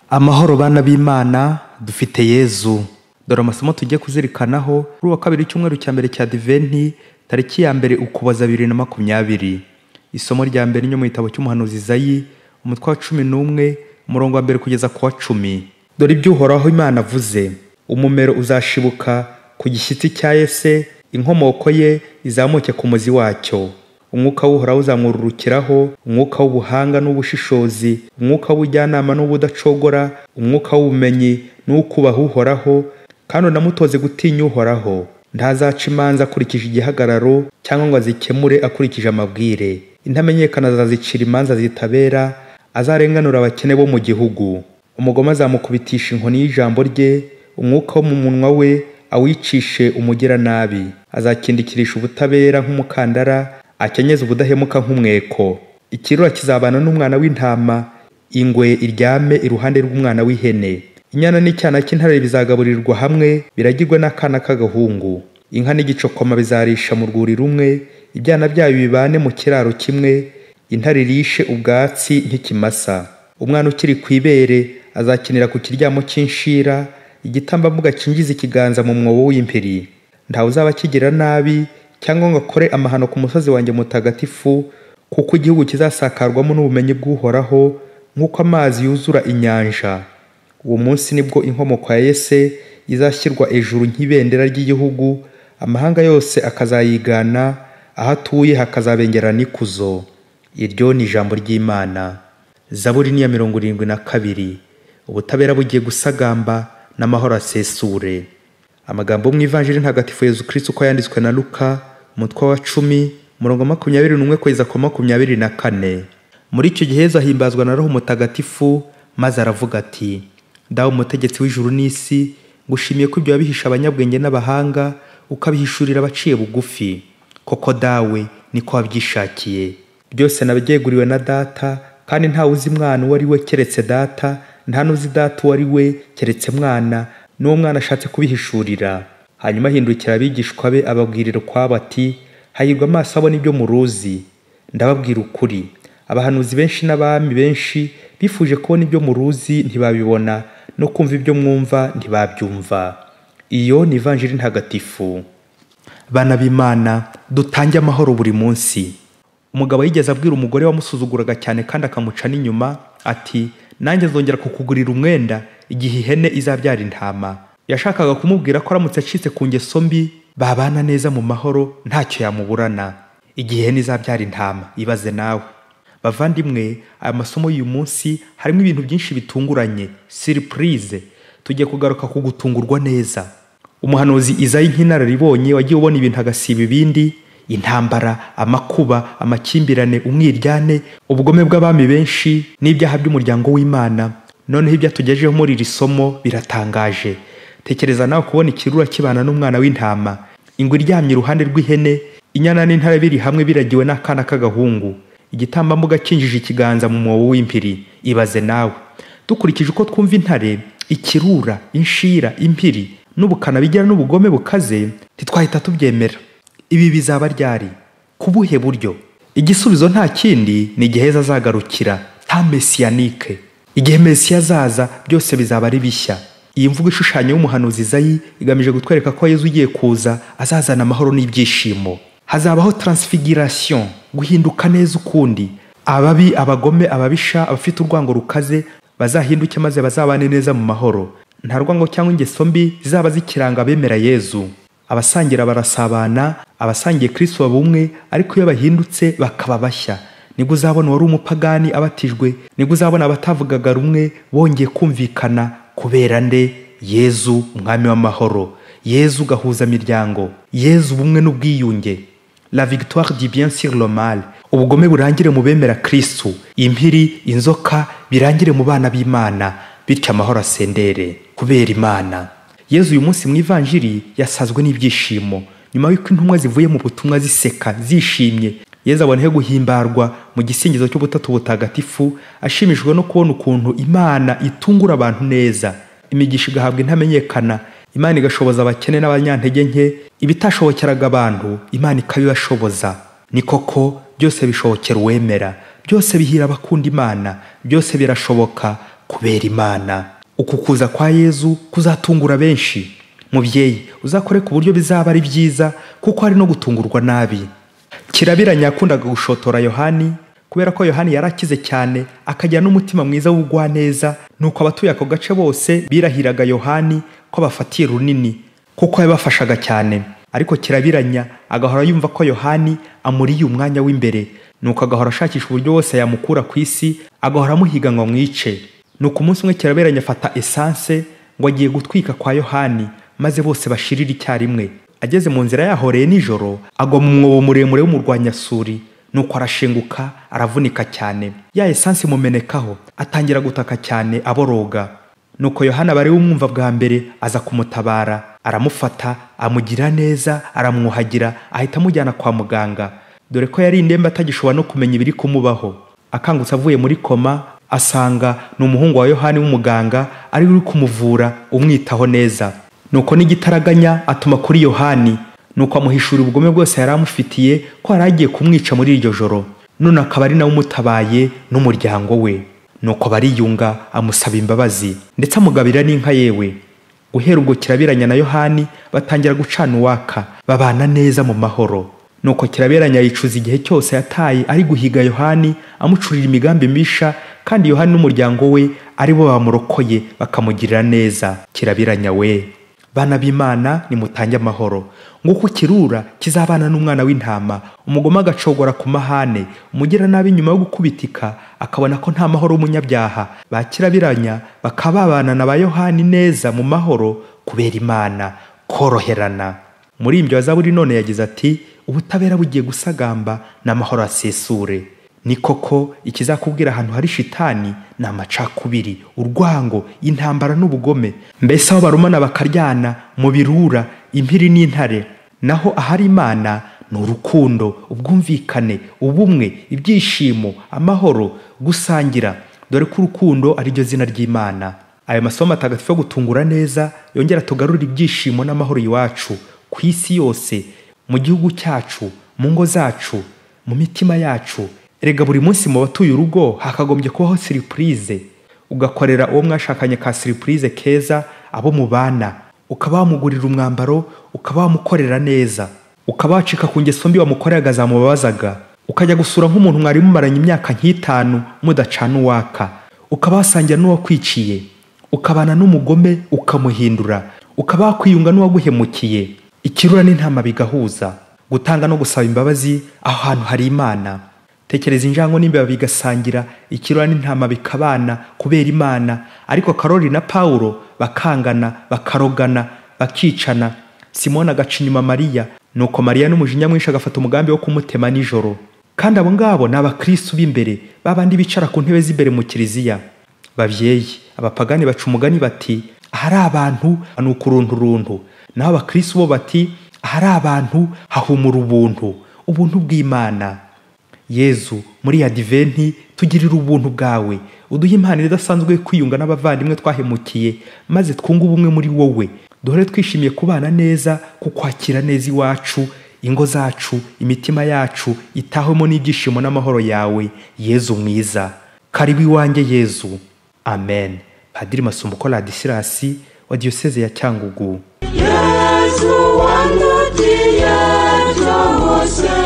amahoro bana b'imana dufite yezu dore amasomo tugiye kuzirikanaho kuri uwa kabiri icyumweru cya mbere cya diventi tariki ya mbere ukuboza bibiri na makumyabiri isomo rya mbere ryo mu gitabo cy'umuhanuzi zayi umutwe wa cumi n'umwe umurongo wa mbere kugeza ku wa cumi dore ibyo uhoraho imana avuze umumero uzashibuka ku gishyitsi cya ese inkomoko ye izamuke ku muzi wacyo umwuka w'uhoraho uzamwururukiraho umwuka w'ubuhanga n'ubushishozi umwuka w'ubujyanama n'ubudacogora umwuka w'ubumenyi n'uwukubaha uhoraho kandi unamutoze gutinya uhoraho ntazaca imanza akurikije igihagararo cyangwa ngo azikemure akurikije amabwire intamenyekana azazicira imanza zitabera azarenganura abakene bo mu gihugu umugome azamukubitisha inkoni y'ijambo rye umwuka wo mu munwa we awicishe umugiranabi azakindikirisha ubutabera nk'umukandara akenyeze ubudahemuka nk'umweko ikirura kizabana n'umwana w'intama ingwe iryame iruhande rw'umwana w'ihene inyana n'icyana cy'intare bizagaburirwa hamwe biragirwe n'akana k'agahungu inka n'igicokoma bizarisha mu rwuri rumwe ibyana byayo bibane mu kiraro kimwe intare irishe ubwatsi nk'ikimasa umwana ukiri ku ibere azakinira ku kiryamo cy'inshira igitambambuga kinjiza ikiganza mu mwobo w'impiri ntawe uzaba akigira nabi cyangwa ngo akore amahano ku musozi wanjye mutagatifu kuko igihugu kizasakarwamo n'ubumenyi bw'uhoraho nk'uko amazi yuzura inyanja uwo munsi nibwo inkomoko ya yese izashyirwa ejuru nk'ibendera ry'igihugu amahanga yose akazayigana aho atuye hakazabengerana ikuzo iryo ni ijambo ry'imana zaburi niya mirongo irindwi na kabiri ubutabera bugiye gusagamba n'amahoro asesure amagambo mu ivanjiri ntagatifu yezu kirisiti uko yanditswe na luka umutwe wa cumi umurongo makumyabiri n'umwe kugeza ku makumyabiri na kane muri icyo gihe yezu ahimbazwa na roho mutagatifu maze aravuga ati dawe umutegetsi w'ijuru n'isi ngushimiye ko ibyo wabihisha abanyabwenge n'abahanga ukabihishurira abaciye bugufi koko dawe niko wabyishakiye byose nabyeguriwe na data kandi ntawe uzi mwana uwo ari we keretse data nta n'uzi data uwo ari we keretse mwana n'uwo mwana ashatse kubihishurira hanyuma ahindukira abigishwa be ababwirira ukwabo ati hahirwa amaso abona ibyo muruzi ndababwira ukuri abahanuzi benshi n'abami benshi bifuje kubona ibyo muruzi ntibabibona no kumva ibyo mwumva ntibabyumva iyo ni ivanjiri ntagatifu bana b'imana dutange amahoro buri munsi umugabo yigeze abwira umugore wamusuzuguraga cyane kandi akamuca n'inyuma ati nanjye zongera kukugurira umwenda igihe ihene izabyara intama yashakaga kumubwira ko aramutse acitse ku ngeso mbi babana neza mu mahoro ntacyo yamuburana igihe ihene izabyara intama ibaze nawe bavandimwe aya masomo y'uyu munsi harimo ibintu byinshi bitunguranye siripurize tugiye kugaruka ku gutungurwa neza umuhanuzi izayi nk'inararibonye wagiye ubona ibintu agasiba ibindi intambara amakuba amakimbirane umwiryane ubugome bw'abami benshi n'ibyaha by'umuryango w'imana noneho ibyo atugejeho muri iri somo biratangaje tekereza nawe kubona ikirura kibana n'umwana w'intama ingwe iryamye iruhande rw'ihene inyana n'intare biri hamwe biragiwe n'akana k'agahungu igitambambuga kinjije ikiganza mu mwobo w'impiri ibaze nawe dukurikije uko twumva intare ikirura inshira impiri n'ubukana bigira n'ubugome bukaze ntitwahita tubyemera ibi bizaba ryari ku buhe buryo igisubizo nta kindi ni igihe azagarukira nta mesiyanike igihe mesiya azaza byose bizaba ari bishya iyi mvugo ishushanya y'umuhanuzi izayi igamije gutwereka ko yezu ugiye kuza azazana amahoro n'ibyishimo hazabaho taransifikirasiyo guhinduka neza ukundi ababi abagome ababisha abafite urwango rukaze bazahinduke maze bazabane neza mu mahoro nta rwango cyangwa ingeso mbi zizaba zikiranga abemera yezu abasangira barasabana abasangiye kirisito baba umwe ariko iyo bahindutse bakaba bashya nibwo uzabona uwari umupagani abatijwe nibwo uzabona abatavugaga rumwe bongeye kumvikana kubera nde yezu umwami w'amahoro yezu gahuza miryango yezu ubumwe n'ubwiyunge la victoire du bien sur le mal ubugome burangire mu bemera kirisito impiri inzoka birangire mu bana b'imana bityo amahoro asendere kubera imana yezu uyu munsi mu ivanjiri yasazwe n'ibyishimo nyuma y'uko intumwa zivuye mu butumwa ziseka zishimye yezu aboneho guhimbarwa mu gisingizo cy'ubutatu butagatifu ashimishijwe no kubona ukuntu imana itungura abantu neza imigisha igahabwa intamenyekana imana igashoboza abakene n'abanyantege nke ibitashobokeraga abantu imana ikabibashoboza ni koko byose bishobokera uwemera byose bihira abakunda imana byose birashoboka kubera imana uku kuza kwa yezu kuzatungura benshi mubyeyi uzakore ku buryo bizaba ari byiza kuko hari no gutungurwa nabi kirabiranya yakundaga gushotora yohani kubera ko yohani yari akize cyane akagira n'umutima mwiza w'ubugwaneza nuko abatuye ako gace bose birahiraga yohani ko abafatiye runini kuko yabafashaga cyane ariko kirabiranya agahora yumva ko yohani amuriye umwanya w'imbere nuko agahora ashakisha uburyo wose yamukura ku isi agahora amuhiga ngo amwice nuko umunsi umwe kirabiranya afata esanse ngo agiye gutwika kwa yohani maze bose bashirire icyarimwe ageze mu nzira yahoreye nijoro agwa mu mwobo muremure w'umurwanyasuri nuko arashenguka aravunika cyane ya esanse imumenekaho atangira gutaka cyane aboroga nuko yohana bari umwumva bwa mbere aza kumutabara aramufata amugira neza aramwuhagira ahita amujyana kwa muganga dore ko yari indembe atagishobora no kumenya ibiri kumubaho akangutse avuye muri koma asanga ni umuhungu wa yohani w'umuganga ari uri kumuvura umwitaho neza nuko n'igitaraganya atuma kuri yohani nuko amuhishura ubugome bwose yari amufitiye ko yari agiye kumwica muri iryo joro none akaba ari nawe umutabaye n'umuryango we nuko bariyunga amusaba imbabazi ndetse amugabira n'inka yewe guhera ubwo kirabiranya na yohani batangira gucana uwaka babana neza mu mahoro nuko kirabiranya yicuza igihe cyose yataye ari guhiga yohani amucurira imigambi misha kandi yohani n'umuryango we ari bo bamurokoye bakamugirira neza kirabiranya we bana b'imana nimutange amahoro nguko kirura kizabana n'umwana w'intama umugome agacogora ku mahane umugiranabi nyuma yo gukubitika akabona ko nta mahoro w'umunyabyaha bakirabiranya bakababana na ba yohani neza mu mahoro kubera imana koroherana muri ibyo azaburi none yagize ati ubutabera bugiye gusagamba n'amahoro asesure ni koko ikizakubwira ahantu hari shitani ni amacakubiri urwango intambara n'ubugome mbese aho barumana bakaryana mu birura impiri n'intare naho ahari imana ni urukundo ubwumvikane ubumwe ibyishimo amahoro gusangira dore ko urukundo ari ryo zina ry'imana ayo masomo matagatifu yo gutungura neza yongera tugarura ibyishimo n'amahoro iwacu ku isi yose mu gihugu cyacu mu ngo zacu mu mitima yacu erega buri munsi mu batuye urugo hakagombye kubaho siripurize ugakorera uwo mwashakanye ka siripurize keza abo mubana ukaba wamugurira umwambaro ukaba wamukorera neza ukaba wacika ku ngeso mbi wamukoreraga zamubabazaga ukajya gusura nk'umuntu mwari mumaranye imyaka nk'itanu mudacana uwaka ukaba wasangira n'uwakwiciye ukabana n'umugome ukamuhindura ukaba wakwiyunga n'uwaguhemukiye ikirura n'intama bigahuza gutanga no gusaba imbabazi aho hantu hari imana tekereza injango n'imbeba bigasangira ikirura n'intama bikabana kubera imana ariko karori na pawulo bakangana bakarogana bakicana simoni agaca inyuma mariya nuko mariya n'umujinya mwinshi agafata umugambi wo kumutema nijoro kandi abo ngabo ni abakristu b'imbere babandi bicara ku ntebe z'imbere mu kiliziya babyeyi abapagani baca umugani bati ahari abantu ni ukurunturuntu naho abakristu bo bati ahari abantu hahumura ubuntu ubuntu bw'imana yezu muri ya diventi tugirira ubuntu bwawe uduhe impano idasanzwe yo kwiyunga n'abavandimwe twahemukiye maze twunge ubumwe muri wowe duhore twishimiye kubana neza kukwakira neza iwacu ingo zacu imitima yacu itahwemo n'ibyishimo n'amahoro yawe yezu mwiza karibu iwanjye yezu amen padiri masumbuko radisilasi wa diyoseze ya cyangugu yesu wandutia byose